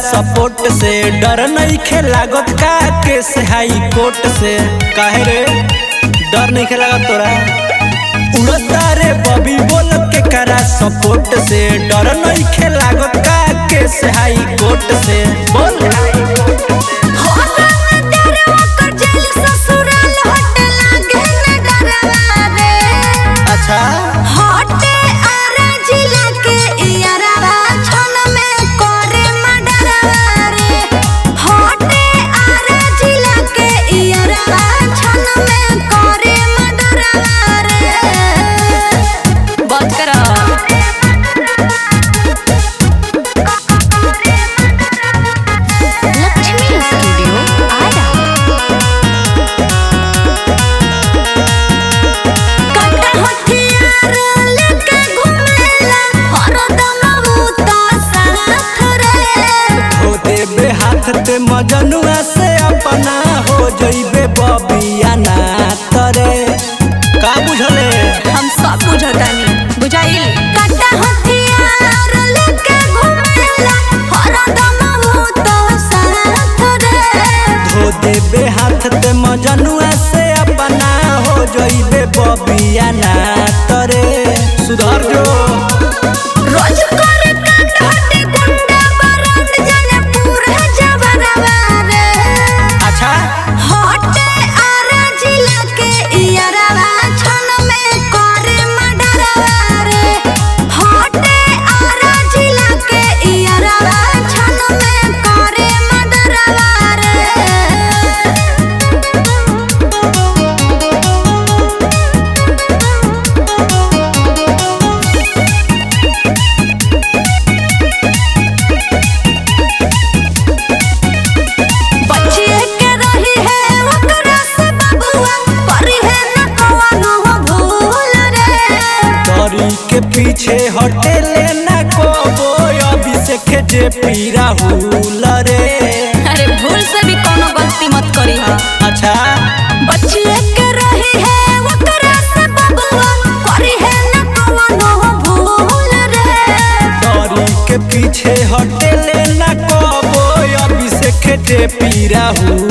support से डर नहीं खे लागत का केस हाई कोर्ट से काहे रे डर नहीं खे लागत तोरा उड़ता रे बबी बोल के करा सपोर्ट से डर नहीं खे लागत का केस हाई कोर्ट से बोल अच्छा बात करा लक्ष्मी स्टूडियो आरा हो देबे हाथ ते मजनुआ से अपना हो जइबे बबिया ना तरे का बुझले हम सब बुझतानी बुझाइल धो देबे हाथ ते मजनुआ से अपना हो जइबे बबिया ना तरे सुधर जो रोज करे कांड हटे गुंडा बरांड जाने पूरा जवाना रे अच्छा हटे आरा जिला के इयरवा छन में करे मडरवा रे हटे आरा जिला के इयरवा छन में करे मडरवा रे बचिए के रही है ओकरा से बबुआ परी है न कवनो भूल रे तरी के पीछे हटे लेना को अभी से खेजे पीरा हुल रे अरे भूल से भी कोनो गलती मत करी हा अच्छा बचिए के रही है ओकरा से बबुआ परी है न कवनो भूल रे तरी के पीछे हटे लेना को अभी से खेजे पीरा हुल